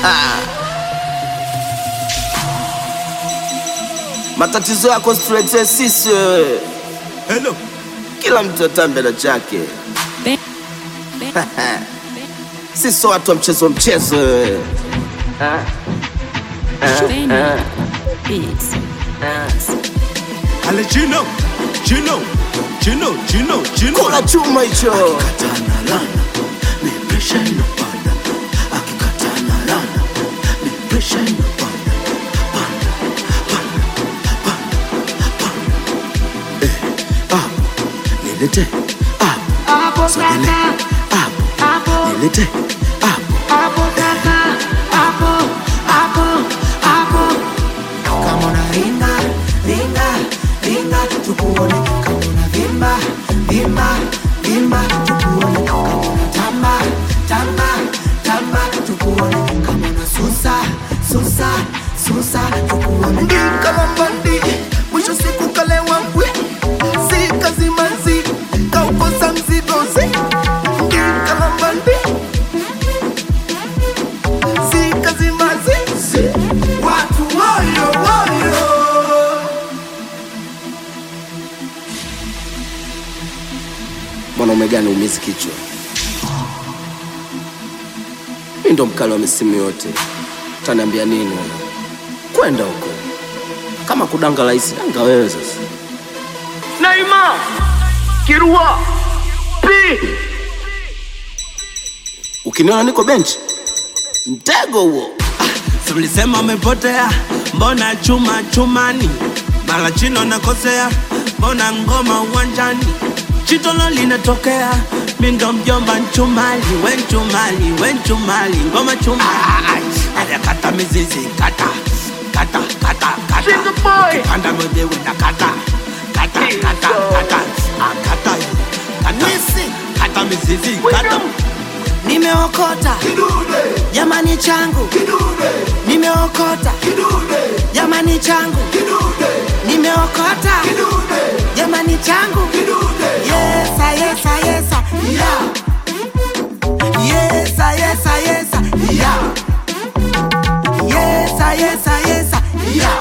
Matatizo yako situletee sisi wewe. Hello. Kila mtu atambe na chake. Sisi sio watu wa mchezo mchezo wewe. Ale Gino. Gino. Gino. Gino. Gino. Kula chuma hicho. Nilete hapo, sogele hapo, nilete hapo. Kama una ringa, ringa, ringa, tukuone. Kama una vimba, vimba, vimba, tukuone. Kama una tamba, tamba, tamba, tukuone. Kama una susa, susa, susa, tukuone. Ndikalambandi mwisho siku kalewa mbwi si kazi manzi kaukosa mzigozi Ndikalambandi si kazi manzi watu woyo woyo Mwanaume gani umizi kichwa? Mi ndo mkali wa misimu yote. Utaniambia nini wewe? Kwenda huko. Kama kudanga rahisi, danga wewe sasa. Naima Kirua P Ukiniona niko benchi, mtego huo. Si mlisema umepotea, mbona chuma chumani? Mara chino nakosea, mbona ngoma uwanjani? Chitolo linatokea, mi ndo mjomba nchumali, we nchumali, we nchumali, ngoma chumali. Aya kata mizizi, kata, kata, kata, kata. Single boy. Ukipanda mwebewe na kata, kata, kata, kata. Ah, kata, kata, kata mizizi, kata. Nimeokota jamani changu, nimeokota jamani changu, nimeokota jamani changu. Yesa, yesa, yesa, yeah. Yesa, yesa, yesa, yeah. Yesa, yesa, yesa, yeah.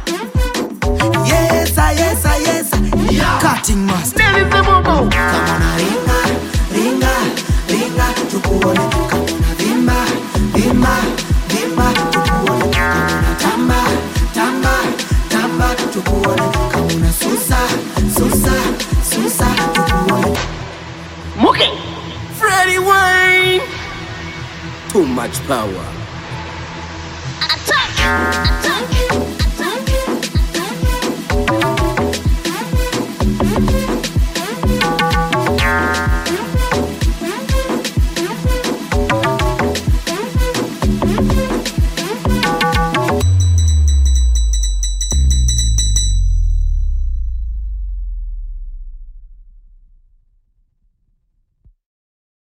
Yesa, yesa, yesa, yeah. Cutting master. Kama una ringa, ringa, ringa, tukuone. Kama una vimba, vimba, vimba, tukuone. Kama una tamba, tamba, tamba, tukuone. Kama una susa, susa, susa, tukuone. Muke Freddie Wayne Too much power. Attack! Attack!